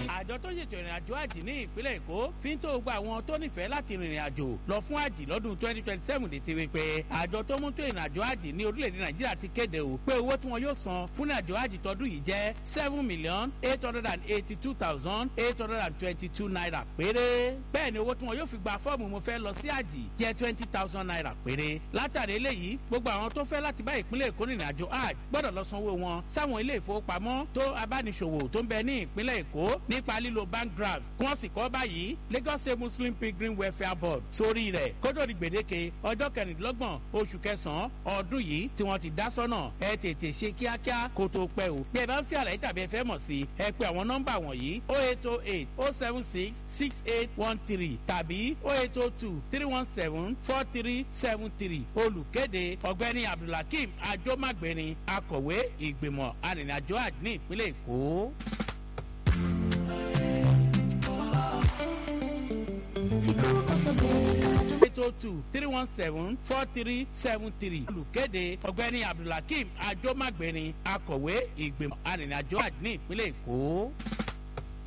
àjọ tó ṣètò ìrìn àjò àjì ní ìpínlẹ̀ èkó fi ń tó gba àwọn tó nífẹ̀ẹ́ láti rìnrìn àjò lọ fún àjì lọ́dún twenty twenty seven létí wípé àjọ tó mú tó ìrìn àjò àjì ní orílẹ̀-èdè nàìjíríà ti kéde o pé owó tí wọn yóò san fún àjò àjì tọdún yìí jẹ́ seven million eight hundred and eighty two thousand eight hundred and twenty two naira péré bẹ́ẹ̀ ni owó tí wọn yóò fi gba fọ́ọ̀mù mo fẹ́ lọ sí àjì jẹ́ twenty thousand naira péré látàrí eléyìí gbogbo àwọn tó fẹ́ láti bá ìpínlẹ̀ èkó rìnrìn àjò hajj gbọ́dọ̀ lọ sanwó wọn sáwọn ilé ìfowópamọ́ tó abániṣòwò tó ń bẹ ní ìpínlẹ̀ èkó nípa lílo bank draft kí wọ́n sì kọ́ báyìí lagos state muslim pilgrim welfare board sórí rẹ̀ kótó di gbèdéke ọjọ́ kẹrìndínlọ́gbọ̀n oṣù kẹsàn-án ọdún yìí tí wọ́n ti dá sọ́nà ẹ tètè ṣe kíákíá kó tó pẹ́ o bí ẹ bá ń fi àlàyé tàbí ẹ fẹ́ mọ̀ sí ẹ pé àwọn nọ́mbà wọ̀nyí o eight o eight o seven six six eight one three tàbí o eight o two three one seven four three seven three olùkéde ọ̀gbẹ́ni abdulhakeem ajomagbeni akọ̀wé ìgbìmọ̀ arìnrìnàjò àjò ní ìpínlẹ̀ èkó. eight oh two three one seven four three seven three olùkéde ọ̀gbẹ́ni abdulhakeem ajomagbeni akọ̀wé ìgbìmọ̀ arìnrìnàjò àjò ní ìpínlẹ̀ èkó.